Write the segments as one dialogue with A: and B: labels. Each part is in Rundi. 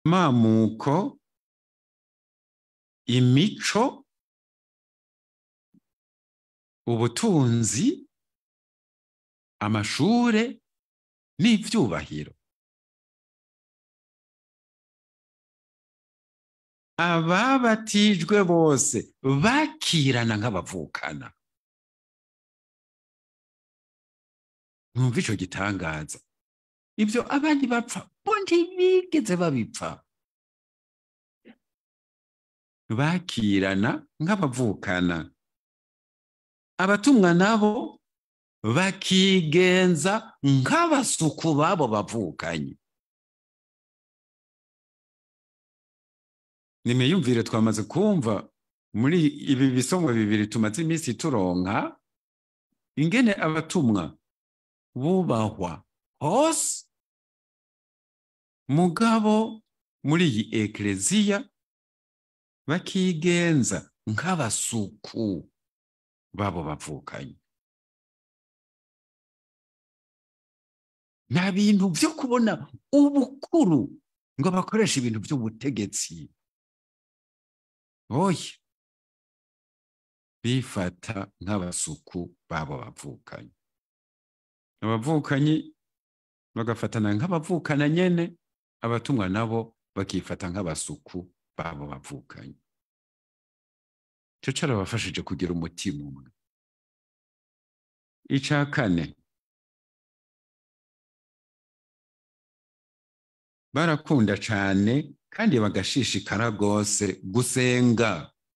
A: mamuko imico ubutunzi amashure n'ivyubahiro ababatijwe bose bakirana nk'abavukana mwumva ico gitangaza ibyo abandi bapfa bo ntibigeze babipfa bakirana nk'abavukana abatumwa nabo bakigenza nk'abasuku babo bavukanye nimeyumvire twamaze kumva muri ibi bisomo bibiri tumaze iminsi turonka ingene abatumwa bubahwa hose mugabo muri iyi ekleziya bakigenza nk'abasuku babo bavukanye nta bintu byo kubona ubukuru ngo bakoreshe ibintu by'ubutegetsi oya bifata nk'abasuku babo bavukanye abavukanyi bagafatana nk'abavukana nyene abatumwa nabo bakifata nk'abasuku babo bavukanye ico carabafashije kugira umutima umwe ica kane barakunda cane kandi bagashishikara rwose gusenga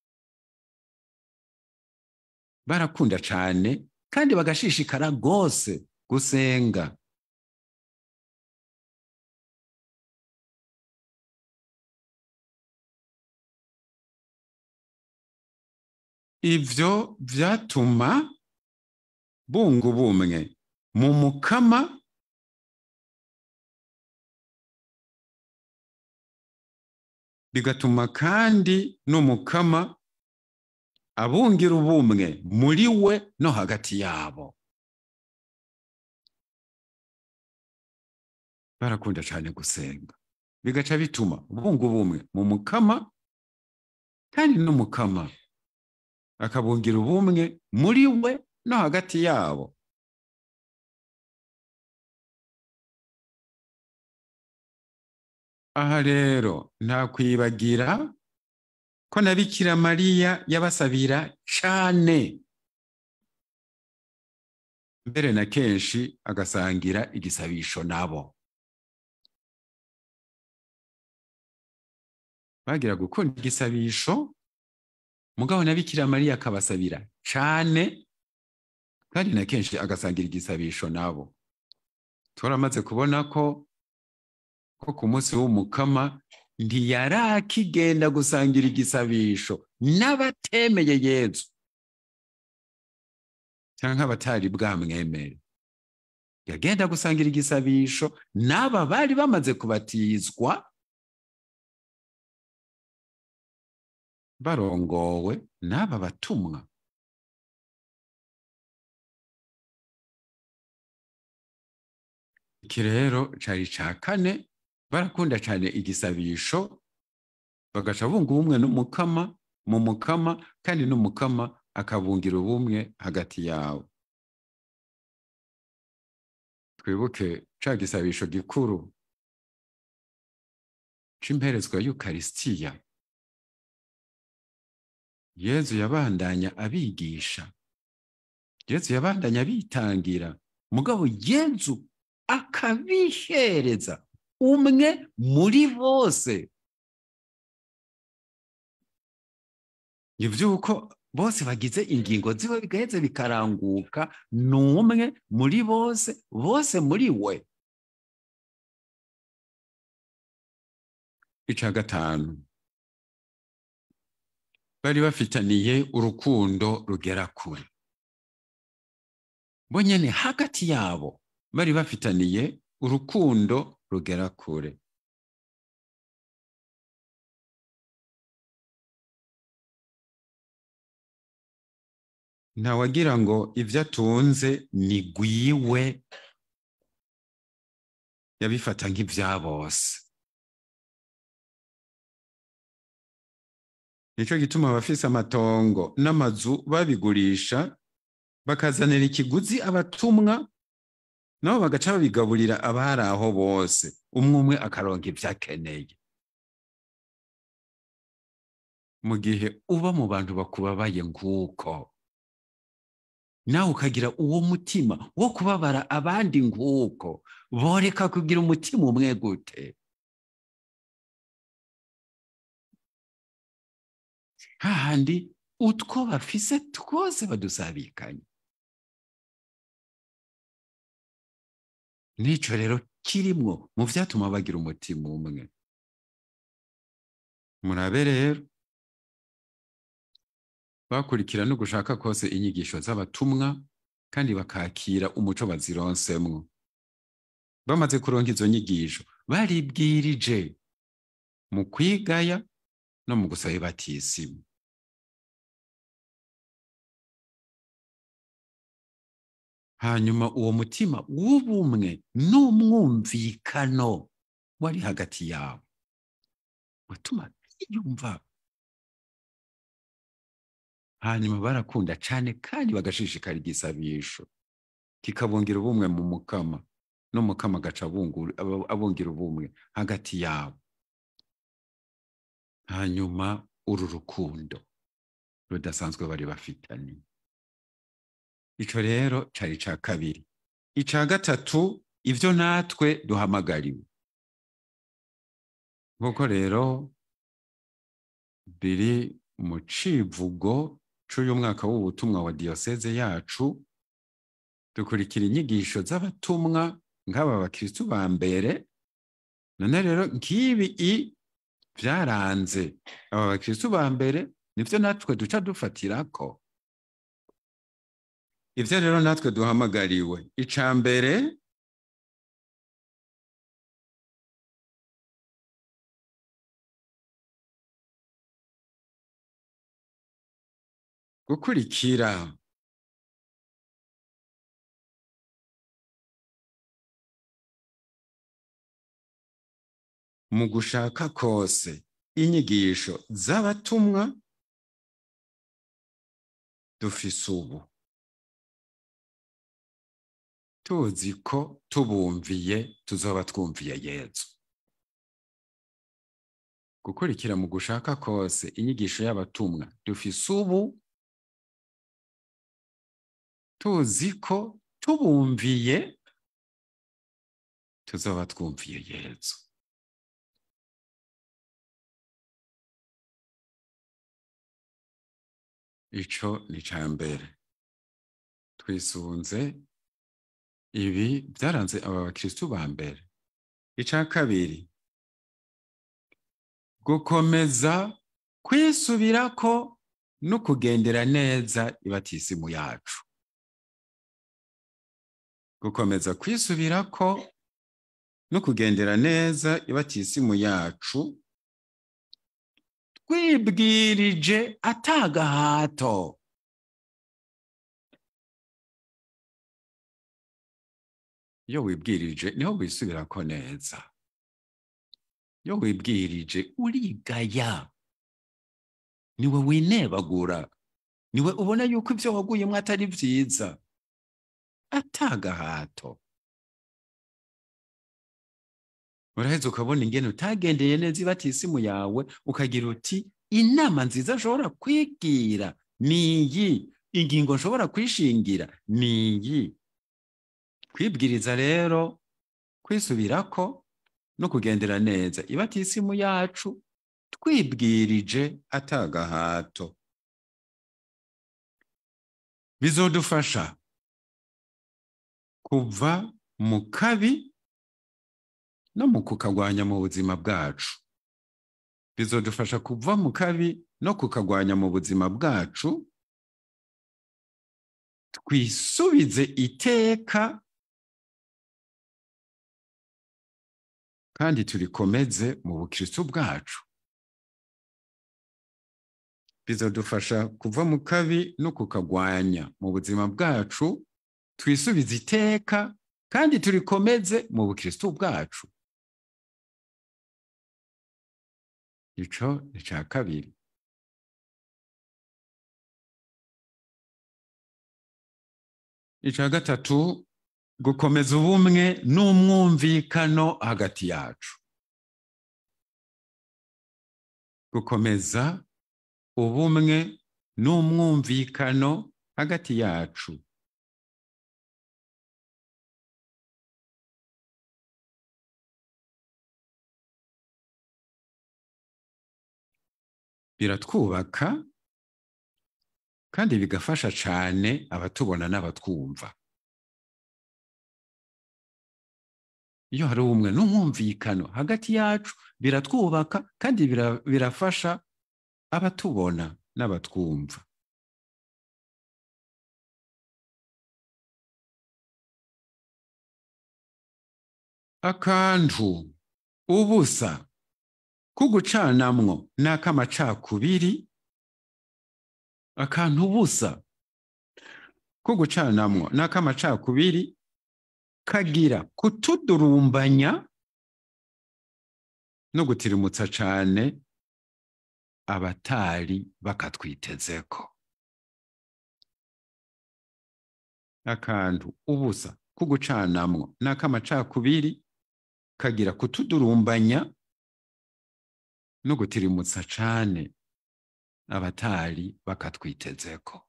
A: barakunda cane kandi bagashishikara rwose gusenga ivyo vyatuma bunga ubumwe mu mukama bigatuma kandi n'umukama abungira ubumwe muri we no hagati yabo barakunda cyane gusenga bigaca bituma bunga ubumwe mu mukama kandi n'umukama akabungira ubumwe muri we no hagati yabo aha rero nta kwibagira ko na bikira mariya yabasabira cane mbere na kenshi agasangira igisabisho nabo bagira gukunda igisabisho mugabo na bikira mariya akabasabira cane kandi na kenshi agasangira igisabisho nabo turamaze kubona ko ko ku munsi w'umukama ntiyarakigenda gusangira igisabisho n'abatemeye yezu cyangwa abatari bwamwemere yagenda gusangira igisabisho n'aba bari bamaze kubatizwa barongowe n'aba batumwa iki rero cari ca kane barakunda cyane igisabisho bagaca bunga ubumwe n'umukama mu mukama kandi n'umukama akabungira ubumwe hagati yawo twibuke ca gisabisho gikuru c'imperezwa y'ukarisitiya yezu yabandanya abigisha yezu yabandanya abitangira mugabo yezu akabihereza umwe muri bose ivyuko bose bagize ingingo ziwe bigaheze bikaranguka ni umwe muri bose bose muri we ica gatanu bari bafitaniye urukundo rugera kure bo nyene hagati yabo bari bafitaniye urukundo rugera kure ntawagira ngo ibyo atunze ni gwiwe yabifata nk'ibya bose nicyo gituma abafise amatongo n'amazu babigurisha bakazanira ikiguzi abatumwa nabo bagaca babigaburira abari aho bose umwe umwe akaronka ibyo akeneye mu gihe uba mu bantu bakubabaye nk'uko nawe ukagira uwo mutima wo kubabara abandi nk'uko boreka kugira umutima umwe gute hahandi utwo bafise twose badusabikanye n'icyo rero kirimwo mu byatuma bagira umutima umwe murabe rero bakurikira no gushaka kose inyigisho z'abatumwa kandi bakakira umuco bazironsemwo bamaze kuronka izo nyigisho baribwirije mu kwigaya no mu gusaba ibatisimu hanyuma uwo mutima w'ubumwe n'umwumvikano wari hagati yabo watuma biyumva hanyuma barakunda cyane kandi bagashishikara igisabisho kikabungira ubumwe mu mukama n'umukama agaca abungira ubumwe hagati yabo hanyuma uru rukundo rudasanzwe bari bafitanye icyo rero cyari icya kabiri icya gatatu ibyo natwe duhamagariwe nk'uko rero biri mu civugo cy'uyu mwaka w'ubutumwa wa diyoseze yacu dukurikira inyigisho z'abatumwa nk'aba bakirisitu ba mbere none rero nk'ibi i byaranze aba bakirisitu ba mbere nibyo natwe duca dufatirako ibyo rero natwe duhamagariwe icya mbere gukurikira mu gushaka kose inyigisho z'abatumwa dufise ubu tuzi ko tubumviye tuzoba twumviye yezu gukurikira mu gushaka kose inyigisho y'abatumwa dufise ubu tuzi ko tubumviye tuzoba twumviye yezu ico ni ca mbere twisunze ibi byaranze aba bakirisitu ba mbere ica kabiri gukomeza kwisubirako no kugendera neza ibatisimu yacu gukomeza kwisubirako no kugendera neza ibatisimu yacu twibwirije atagahato iyo wibwirije niho wisubirako neza iyo wibwirije urigaya niwe winebagura niwe ubona yuko ibyo waguyemo atari byiza atagahato uraheza ukabona ingene utagendeye neza ibatisimu yawe ukagira uti inama nziza nshobora kwigira ni iyi ingingo nshobora kwishingira ni iyi kwibwiriza rero kwisubirako no kugendera neza ibatisimu yacu twibwirije atagahato bizodufasha kuva mu kabi no mu kukagwanya mu buzima bwacu bizodufasha kuva mu kabi no kukagwanya mu buzima bwacu twisubize iteka kandi turikomeze mu bukristo bwacu bizadufasha kuva mu kabi no kukagwanya mu buzima bwacu twisubize iteka kandi turikomeze mu bukristo bwacu ico ni ca kabiri icya gatatu gukomeza ubumwe n'umwumvikano hagati yacu gukomeza ubumwe n'umwumvikano hagati yacu biratwubaka kandi bigafasha cyane abatubona n'abatwumva iyo hari ubumwe n'umwumvikano hagati yacu biratwubaka kandi birafasha abatubona n'abatwumva akantu ubusa kugucanamwo n'akamacakubiri akantu ubusa kugucanamwo n'akamacakubiri kagira kutudurumbanya no gutirimutsa cane abatari bakatwitezeko akantu ubusa kugucanamwo n'akamacakubiri kagira kutudurumbanya no gutirimutsa cane abatari bakatwitezeko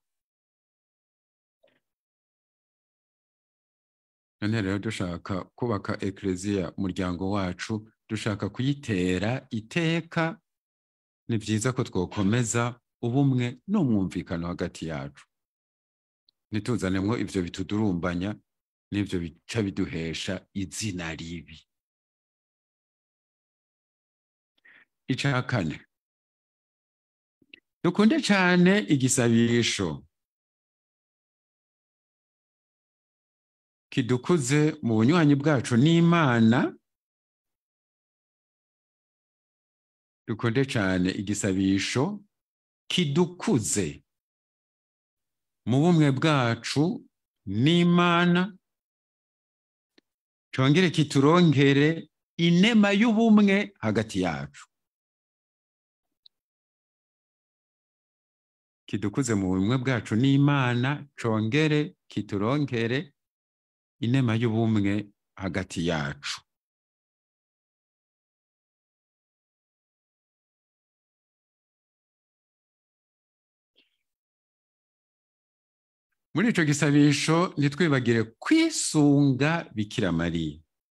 A: none rero dushaka kubaka ekleziya umuryango wacu dushaka kuyitera iteka ni byiza ko twokomeza ubumwe n'umwumvikano hagati yacu ntituzanemo ibyo bitudurumbanya n'ibyo bica biduhesha izina ribi icya kane dukunde cyane igisabisho kidukuze mu bunywanyi bwacu n'imana dukunde cyane igisabisho kidukuze mu bumwe bwacu n'imana cyongere kiturongere inema y'ubumwe hagati yacu kidukuze mu bumwe bwacu n'imana congere kiturongere inema y'ubumwe hagati yacu muri ico gisabisho ntitwibagire kwisunga bikira mariya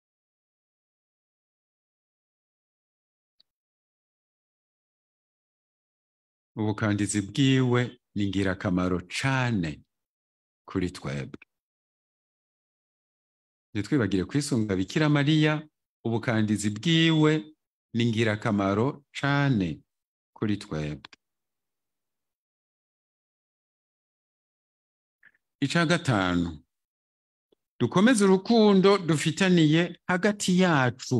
A: ubukandizi bwiwe ni ingirakamaro cane kuri twebwe ntitwibagire kwisunga bikira mariya ubukandizi bwiwe ni ingirakamaro cane kuri twebwe ica gatanu dukomeze urukundo dufitaniye hagati yacu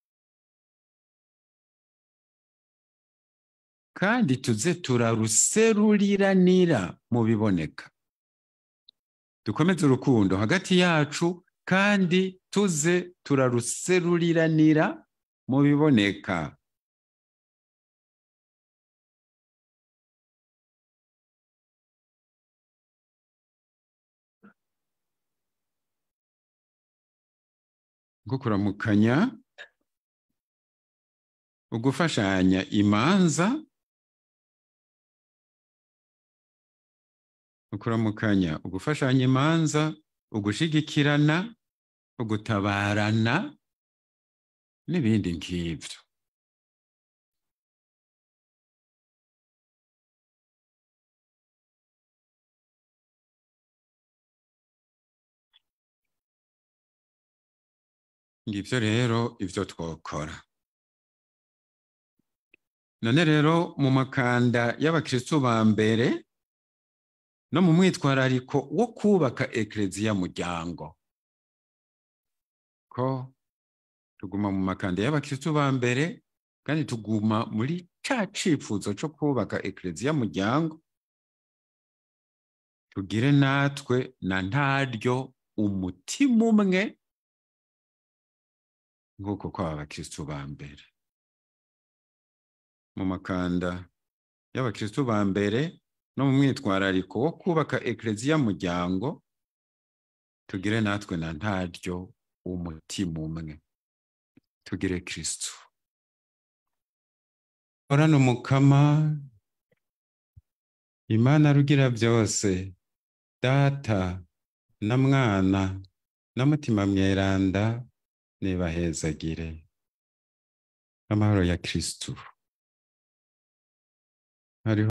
A: kandi tuze turaruseruriranira mu biboneka dukomeze urukundo hagati yacu kandi tuze turaruseruriranira mu biboneka nko kuramukanya ugufashanya imanza ukuramukanya ugufashanya imanza ugushigikirana ugutabarana n'ibindi nk'ibyo ngibyo rero ibyo twokora none rero mu makanda y'abakristu ba mbere no mu mwitwarariko wo kubaka ekleziya muryango ko tuguma mu makanda y'abakristu ba mbere kandi tuguma muri ca cifuzo co kubaka ekleziya muryango tugire natwe na ntaryo umutima umwe nk'uko kwaba abakristu ba mbere mu makanda y'abakristu ba mbere no mu mwitwarariko wo kubaka ekleziya muryango tugire natwe na ntaryo umutima umwe tugire kristo orana umukama imana rugira byose data na mwana na mutima mweranda nibahezagire amahoro ya kristo hariho